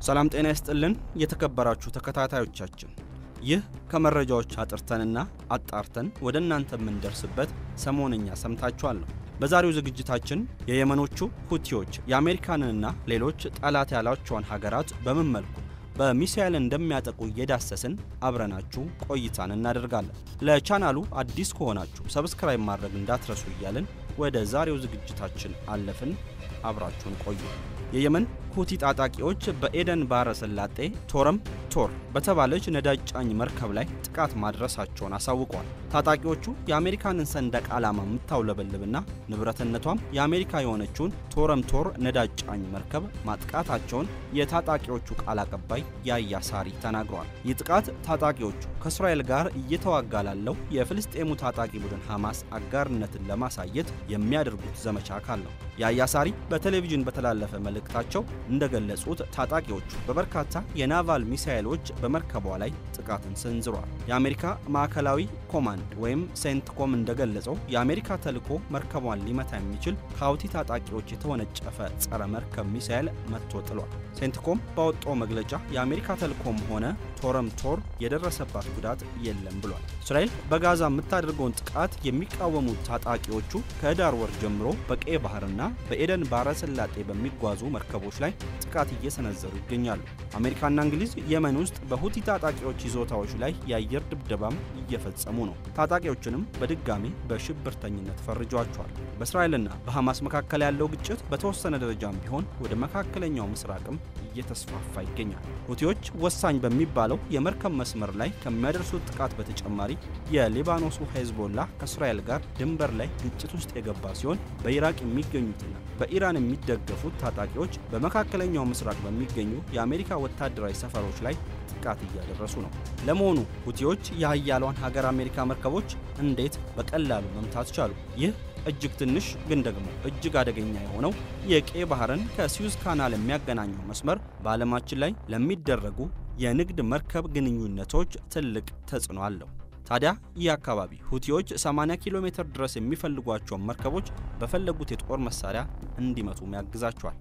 ሰላም ጤና ይስጥልን የተከበራችሁ ተከታታዮቻችን፣ ይህ ከመረጃዎች አጥርተንና አጣርተን ወደ እናንተ የምንደርስበት ሰሞንኛ ሰምታችኋል ነው። በዛሬው ዝግጅታችን የየመኖቹ ሁቲዎች የአሜሪካንንና ሌሎች ጠላት ያሏቸውን ሀገራት በምን መልኩ በሚሳኤል እንደሚያጠቁ እየዳሰስን አብረናችሁ ቆይታን እናደርጋለን። ለቻናሉ አዲስ ከሆናችሁ ሰብስክራይብ ማድረግ እንዳትረሱ እያልን ወደ ዛሬው ዝግጅታችን አለፍን። አብራችሁን ቆዩ። የየመን ሁቲ ታጣቂዎች በኤደን ባህረ ሰላጤ ቶረም ቶር በተባለች ነዳጅ ጫኝ መርከብ ላይ ጥቃት ማድረሳቸውን አሳውቀዋል። ታጣቂዎቹ የአሜሪካንን ሰንደቅ ዓላማ የምታውለበልብና ንብረትነቷም የአሜሪካ የሆነችውን ቶረም ቶር ነዳጅ ጫኝ መርከብ ማጥቃታቸውን የታጣቂዎቹ ቃል አቀባይ ያያ ሳሪ ተናግረዋል። ይህ ጥቃት ታጣቂዎቹ ከእስራኤል ጋር እየተዋጋ ላለው የፍልስጤሙ ታጣቂ ቡድን ሐማስ አጋርነትን ለማሳየት የሚያደርጉት ዘመቻ አካል ነው። ያያ ሳሪ በቴሌቪዥን በተላለፈ መልእክታቸው እንደገለጹት ታጣቂዎቹ በበርካታ የናቫል ሚሳኤሎች በመርከቧ ላይ ጥቃትን ሰንዝረዋል። የአሜሪካ ማዕከላዊ ኮማንድ ወይም ሴንትኮም እንደገለጸው የአሜሪካ ተልዕኮ መርከቧን ሊመታ የሚችል ከሀውቲ ታጣቂዎች የተወነጨፈ ጸረ መርከብ ሚሳኤል መትቶ ጥሏል። ሴንትኮም ባወጣው መግለጫ የአሜሪካ ተልዕኮም ሆነ ቶረም ቶር የደረሰባት ጉዳት የለም ብሏል። እስራኤል በጋዛ የምታደርገውን ጥቃት የሚቃወሙት ታጣቂዎቹ ከህዳር ወር ጀምሮ በቀይ ባህርና በኤደን ባህረ ሰላጤ በሚጓዙ መርከቦች ላይ ጥቃት እየሰነዘሩ ይገኛሉ። አሜሪካና እንግሊዝ የመን ውስጥ በሁቲ ታጣቂዎች ይዞታዎች ላይ የአየር ድብደባም እየፈጸሙ ነው። ታጣቂዎችንም በድጋሚ በሽብርተኝነት ፈርጇቸዋል። በእስራኤልና በሐማስ መካከል ያለው ግጭት በተወሰነ ደረጃም ቢሆን ወደ መካከለኛው ምስራቅም እየተስፋፋ ይገኛል። ሁቲዎች ወሳኝ በሚባለው የመርከብ መስመር ላይ ከሚያደርሱት ጥቃት በተጨማሪ የሊባኖሱ ሄዝቦላ ከእስራኤል ጋር ድንበር ላይ ግጭት ውስጥ የገባ ሲሆን በኢራቅ የሚገኙትና በኢራን የሚደገፉት ታጣቂዎች በመካከለኛው ምስራቅ በሚገኙ የአሜሪካ ወታደራዊ ሰፈሮች ላይ ጥቃት እያደረሱ ነው። ለመሆኑ ሁቲዎች የሀያሏን ሀገር አሜሪካ መርከቦች እንዴት በቀላሉ መምታት ቻሉ? ይህ እጅግ ትንሽ ግን ደግሞ እጅግ አደገኛ የሆነው የቀይ ባህርን ከሲዩዝ ካናል የሚያገናኘው መስመር በዓለማችን ላይ ለሚደረጉ የንግድ መርከብ ግንኙነቶች ትልቅ ተጽዕኖ አለው። ታዲያ ይህ አካባቢ ሁቲዎች 80 ኪሎ ሜትር ድረስ የሚፈልጓቸውን መርከቦች በፈለጉት የጦር መሳሪያ እንዲመቱም ያግዛቸዋል።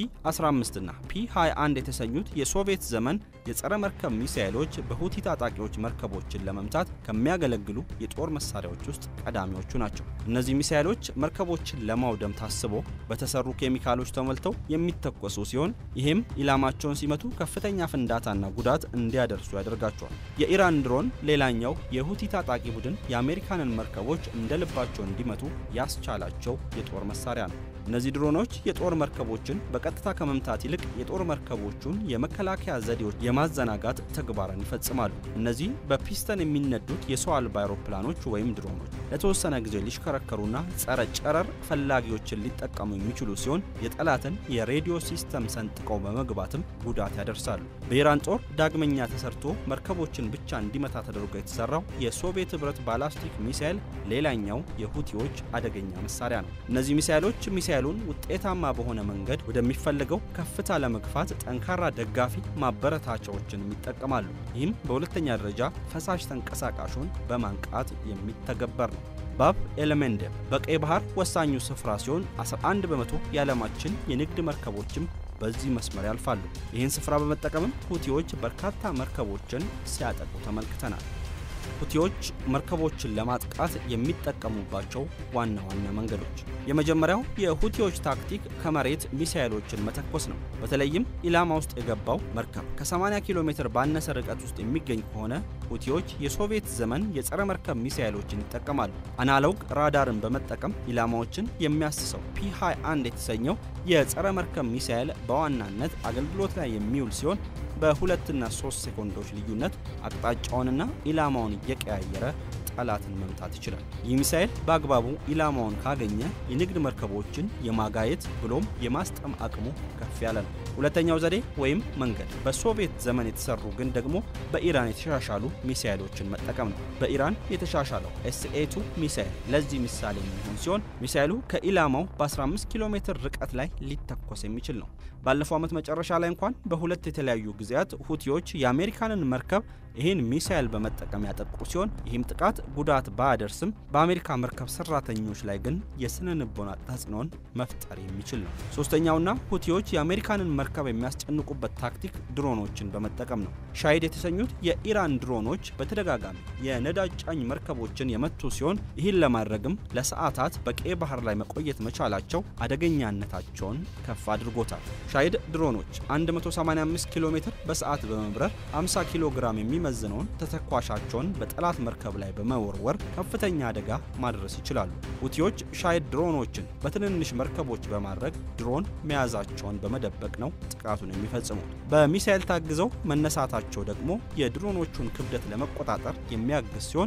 ፒ15 እና ፒ21 የተሰኙት የሶቪየት ዘመን የጸረ መርከብ ሚሳኤሎች በሁቲ ታጣቂዎች መርከቦችን ለመምታት ከሚያገለግሉ የጦር መሳሪያዎች ውስጥ ቀዳሚዎቹ ናቸው። እነዚህ ሚሳኤሎች መርከቦችን ለማውደም ታስቦ በተሰሩ ኬሚካሎች ተሞልተው የሚተኮሱ ሲሆን ይህም ኢላማቸውን ሲመቱ ከፍተኛ ፍንዳታና ጉዳት እንዲያደርሱ ያደርጋቸዋል። የኢራን ድሮን ሌላኛው የሁቲ ታጣቂ ቡድን የአሜሪካንን መርከቦች እንደ ልባቸው እንዲመቱ ያስቻላቸው የጦር መሳሪያ ነው። እነዚህ ድሮኖች የጦር መርከቦችን በቀጥታ ከመምታት ይልቅ የጦር መርከቦቹን የመከላከያ ዘዴዎች የማዘናጋት ተግባርን ይፈጽማሉ። እነዚህ በፒስተን የሚነዱት የሰው አልባ አውሮፕላኖች ወይም ድሮኖች ለተወሰነ ጊዜ ሊሽከረከሩና ጸረ ጨረር ፈላጊዎችን ሊጠቀሙ የሚችሉ ሲሆን የጠላትን የሬዲዮ ሲስተም ሰንጥቀው በመግባትም ጉዳት ያደርሳሉ። በኢራን ጦር ዳግመኛ ተሰርቶ መርከቦችን ብቻ እንዲመታ ተደርጎ የተሰራው የሶቪየት ህብረት ባላስቲክ ሚሳይል ሌላኛው የሁቲዎች አደገኛ መሳሪያ ነው። እነዚህ ሚሳይሎች ሚሳይሉን ውጤታማ በሆነ መንገድ ወደሚፈለገው ከፍታ ለመግፋት ጠንካራ ደጋፊ ማበረታቻዎችን ይጠቀማሉ። ይህም በሁለተኛ ደረጃ ፈሳሽ ተንቀሳቃሹን በማንቃት የሚተገበር ነው። ባብ ኤለሜንዴብ በቀይ ባህር ወሳኙ ስፍራ ሲሆን 11 በመቶ የዓለማችን የንግድ መርከቦችም በዚህ መስመር ያልፋሉ። ይህን ስፍራ በመጠቀምም ሁቲዎች በርካታ መርከቦችን ሲያጠቁ ተመልክተናል። ሁቲዎች መርከቦችን ለማጥቃት የሚጠቀሙባቸው ዋና ዋና መንገዶች፣ የመጀመሪያው የሁቲዎች ታክቲክ ከመሬት ሚሳኤሎችን መተኮስ ነው። በተለይም ኢላማ ውስጥ የገባው መርከብ ከ80 ኪሎ ሜትር ባነሰ ርቀት ውስጥ የሚገኝ ከሆነ ሁቲዎች የሶቪየት ዘመን የጸረ መርከብ ሚሳኤሎችን ይጠቀማሉ። አናሎግ ራዳርን በመጠቀም ኢላማዎችን የሚያስሰው ፒ21 የተሰኘው የጸረ መርከብ ሚሳኤል በዋናነት አገልግሎት ላይ የሚውል ሲሆን በሁለትና ሶስት ሴኮንዶች ልዩነት አቅጣጫውንና ኢላማውን እየቀያየረ ጠላትን መምታት ይችላል። ይህ ሚሳኤል በአግባቡ ኢላማውን ካገኘ የንግድ መርከቦችን የማጋየት ብሎም የማስጠም አቅሙ ከፍ ያለ ነው። ሁለተኛው ዘዴ ወይም መንገድ በሶቪየት ዘመን የተሰሩ ግን ደግሞ በኢራን የተሻሻሉ ሚሳኤሎችን መጠቀም ነው። በኢራን የተሻሻለው ኤስኤቱ ሚሳኤል ለዚህ ምሳሌ የሚሆን ሲሆን ሚሳኤሉ ከኢላማው በ15 ኪሎ ሜትር ርቀት ላይ ሊተኮስ የሚችል ነው። ባለፈው ዓመት መጨረሻ ላይ እንኳን በሁለት የተለያዩ ጊዜያት ሁቲዎች የአሜሪካንን መርከብ ይህን ሚሳኤል በመጠቀም ያጠቁ ሲሆን ይህም ጥቃት ጉዳት ባያደርስም በአሜሪካ መርከብ ሰራተኞች ላይ ግን የስነ ልቦና ተጽዕኖን መፍጠር የሚችል ነው። ሶስተኛውና ሁቲዎች የአሜሪካንን መርከብ የሚያስጨንቁበት ታክቲክ ድሮኖችን በመጠቀም ነው። ሻሂድ የተሰኙት የኢራን ድሮኖች በተደጋጋሚ የነዳጅ ጫኝ መርከቦችን የመቱ ሲሆን ይህን ለማድረግም ለሰዓታት በቀይ ባህር ላይ መቆየት መቻላቸው አደገኛነታቸውን ከፍ አድርጎታል። ሻሂድ ድሮኖች 185 ኪሎ ሜትር በሰዓት በመብረር 50 ኪሎ ግራም የሚመዝነውን ተተኳሻቸውን በጠላት መርከብ ላይ በመወርወር ከፍተኛ አደጋ ማድረስ ይችላሉ። ሁቲዎች ሻሂድ ድሮኖችን በትንንሽ መርከቦች በማድረግ ድሮን መያዛቸውን በመደበቅ ነው ጥቃቱን የሚፈጽሙት። በሚሳኤል ታግዘው መነሳታቸው ደግሞ የድሮኖቹን ክብደት ለመቆጣጠር የሚያግዝ ሲሆን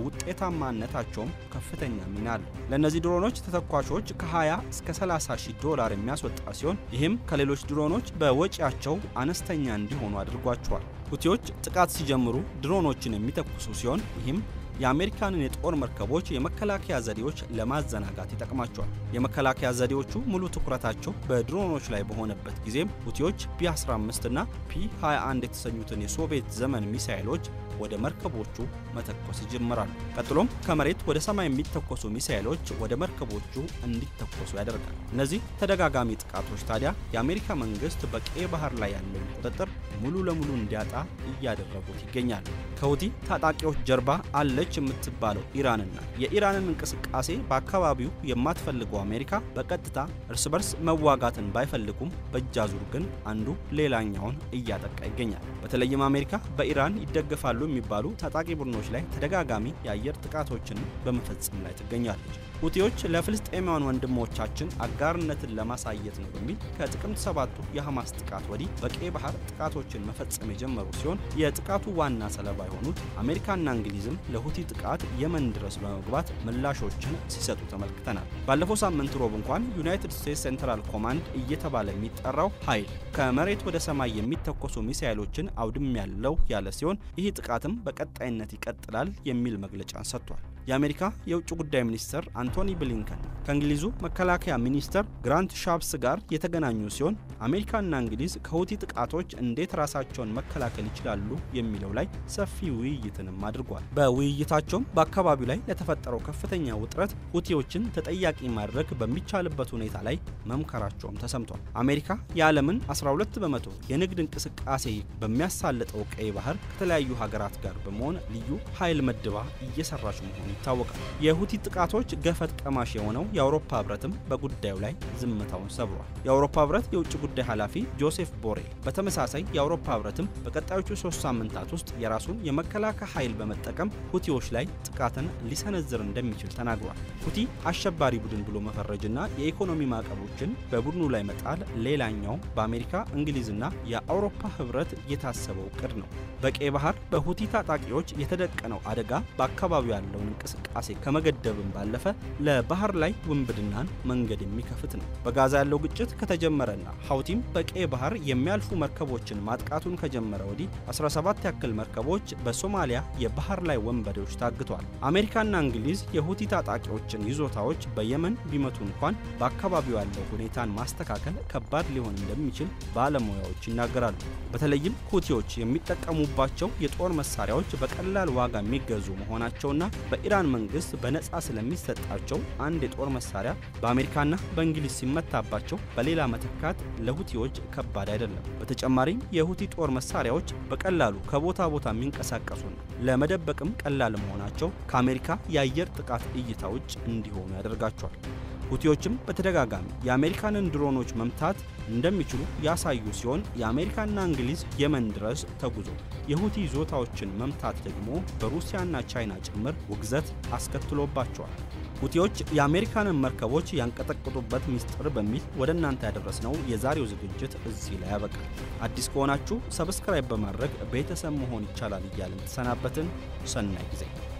ለውጤታማነታቸውም ከፍተኛ ሚና አለው። ለእነዚህ ድሮኖች ተተኳሾች ከ20 እስከ 30 ሺህ ዶላር የሚያስወጣ ሲሆን ይህም ከሌሎች ድሮኖች በወጪያቸው አነስተኛ እንዲሆኑ አድርጓቸዋል። ሁቲዎች ጥቃት ሲጀምሩ ድሮኖችን የሚተኩሱ ሲሆን ይህም የአሜሪካንን የጦር መርከቦች የመከላከያ ዘዴዎች ለማዘናጋት ይጠቅማቸዋል። የመከላከያ ዘዴዎቹ ሙሉ ትኩረታቸው በድሮኖች ላይ በሆነበት ጊዜም ሁቲዎች ፒ15 እና ፒ21 የተሰኙትን የሶቪየት ዘመን ሚሳይሎች ወደ መርከቦቹ መተኮስ ይጀምራሉ። ቀጥሎም ከመሬት ወደ ሰማይ የሚተኮሱ ሚሳይሎች ወደ መርከቦቹ እንዲተኮሱ ያደርጋል። እነዚህ ተደጋጋሚ ጥቃቶች ታዲያ የአሜሪካ መንግስት በቀይ ባህር ላይ ያለውን ቁጥጥር ሙሉ ለሙሉ እንዲያጣ እያደረጉት ይገኛሉ። ከሁቲ ታጣቂዎች ጀርባ አለች የምትባለው ኢራንና የኢራንን እንቅስቃሴ በአካባቢው የማትፈልገው አሜሪካ በቀጥታ እርስ በርስ መዋጋትን ባይፈልጉም በእጃዙር ግን አንዱ ሌላኛውን እያጠቃ ይገኛል። በተለይም አሜሪካ በኢራን ይደገፋሉ የሚባሉ ታጣቂ ቡድኖች ላይ ተደጋጋሚ የአየር ጥቃቶችን በመፈጸም ላይ ትገኛለች። ሁቲዎች ለፍልስጤማውያን ወንድሞቻችን አጋርነትን ለማሳየት ነው በሚል ከጥቅምት ሰባቱ የሐማስ ጥቃት ወዲህ በቀይ ባህር ጥቃቶችን መፈጸም የጀመሩ ሲሆን የጥቃቱ ዋና ሰለባ የሆኑት አሜሪካና እንግሊዝም ለሁቲ ጥቃት የመን ድረስ በመግባት ምላሾችን ሲሰጡ ተመልክተናል። ባለፈው ሳምንት ሮብ እንኳን ዩናይትድ ስቴትስ ሴንትራል ኮማንድ እየተባለ የሚጠራው ኃይል ከመሬት ወደ ሰማይ የሚተኮሱ ሚሳይሎችን አውድም ያለው ያለ ሲሆን ይህ ጥቃትም በቀጣይነት ይቀጥላል የሚል መግለጫን ሰጥቷል። የአሜሪካ የውጭ ጉዳይ ሚኒስትር አንቶኒ ብሊንከን ከእንግሊዙ መከላከያ ሚኒስትር ግራንት ሻፕስ ጋር የተገናኙ ሲሆን አሜሪካና እንግሊዝ ከሁቲ ጥቃቶች እንዴት ራሳቸውን መከላከል ይችላሉ የሚለው ላይ ሰፊ ውይይትንም አድርጓል። በውይይታቸውም በአካባቢው ላይ ለተፈጠረው ከፍተኛ ውጥረት ሁቲዎችን ተጠያቂ ማድረግ በሚቻልበት ሁኔታ ላይ መምከራቸውም ተሰምቷል። አሜሪካ የዓለምን 12 በመቶ የንግድ እንቅስቃሴ በሚያሳልጠው ቀይ ባህር ከተለያዩ ሀገራት ጋር በመሆን ልዩ ኃይል መድባ እየሰራች መሆኑ ይታወቃል። የሁቲ ጥቃቶች ገፈት ቀማሽ የሆነው የአውሮፓ ህብረትም በጉዳዩ ላይ ዝምታውን ሰብሯል። የአውሮፓ ህብረት የውጭ ጉዳይ ኃላፊ ጆሴፍ ቦሬል በተመሳሳይ የአውሮፓ ህብረትም በቀጣዮቹ ሶስት ሳምንታት ውስጥ የራሱን የመከላከያ ኃይል በመጠቀም ሁቲዎች ላይ ጥቃትን ሊሰነዝር እንደሚችል ተናግሯል። ሁቲ አሸባሪ ቡድን ብሎ መፈረጅና የኢኮኖሚ ማዕቀቦችን በቡድኑ ላይ መጣል ሌላኛው በአሜሪካ እንግሊዝና የአውሮፓ ህብረት የታሰበው እቅድ ነው። በቀይ ባህር በሁቲ ታጣቂዎች የተደቀነው አደጋ በአካባቢው ያለውን እንቅስቃሴ ከመገደብም ባለፈ ለባህር ላይ ውንብድናን መንገድ የሚከፍት ነው። በጋዛ ያለው ግጭት ከተጀመረና ሐውቲም በቀይ ባህር የሚያልፉ መርከቦችን ማጥቃቱን ከጀመረ ወዲህ 17 ያክል መርከቦች በሶማሊያ የባህር ላይ ወንበዴዎች ታግቷል። አሜሪካና እንግሊዝ የሁቲ ታጣቂዎችን ይዞታዎች በየመን ቢመቱ እንኳን በአካባቢው ያለው ሁኔታን ማስተካከል ከባድ ሊሆን እንደሚችል ባለሙያዎች ይናገራሉ። በተለይም ሁቲዎች የሚጠቀሙባቸው የጦር መሳሪያዎች በቀላል ዋጋ የሚገዙ መሆናቸውና በኢራን መንግስት በነፃ ስለሚሰጣቸው አንድ የጦር መሳሪያ በአሜሪካና በእንግሊዝ ሲመታባቸው በሌላ መተካት ለሁቲዎች ከባድ አይደለም። በተጨማሪም የሁቲ ጦር መሳሪያዎች በቀላሉ ከቦታ ቦታ የሚንቀሳቀሱ ነው። ለመደበቅም ቀላል መሆናቸው ከአሜሪካ የአየር ጥቃት እይታ ውጭ እንዲሆኑ ያደርጋቸዋል። ሁቲዎችም በተደጋጋሚ የአሜሪካንን ድሮኖች መምታት እንደሚችሉ ያሳዩ ሲሆን የአሜሪካና እንግሊዝ የመን ድረስ ተጉዞ የሁቲ ይዞታዎችን መምታት ደግሞ በሩሲያና ቻይና ጭምር ውግዘት አስከትሎባቸዋል። ሁቲዎች የአሜሪካንን መርከቦች ያንቀጠቅጡበት ሚስጥር በሚል ወደ እናንተ ያደረስነው የዛሬው ዝግጅት እዚህ ላይ ያበቃል። አዲስ ከሆናችሁ ሰብስክራይብ በማድረግ ቤተሰብ መሆን ይቻላል እያልን ተሰናበትን። ሰናይ ጊዜ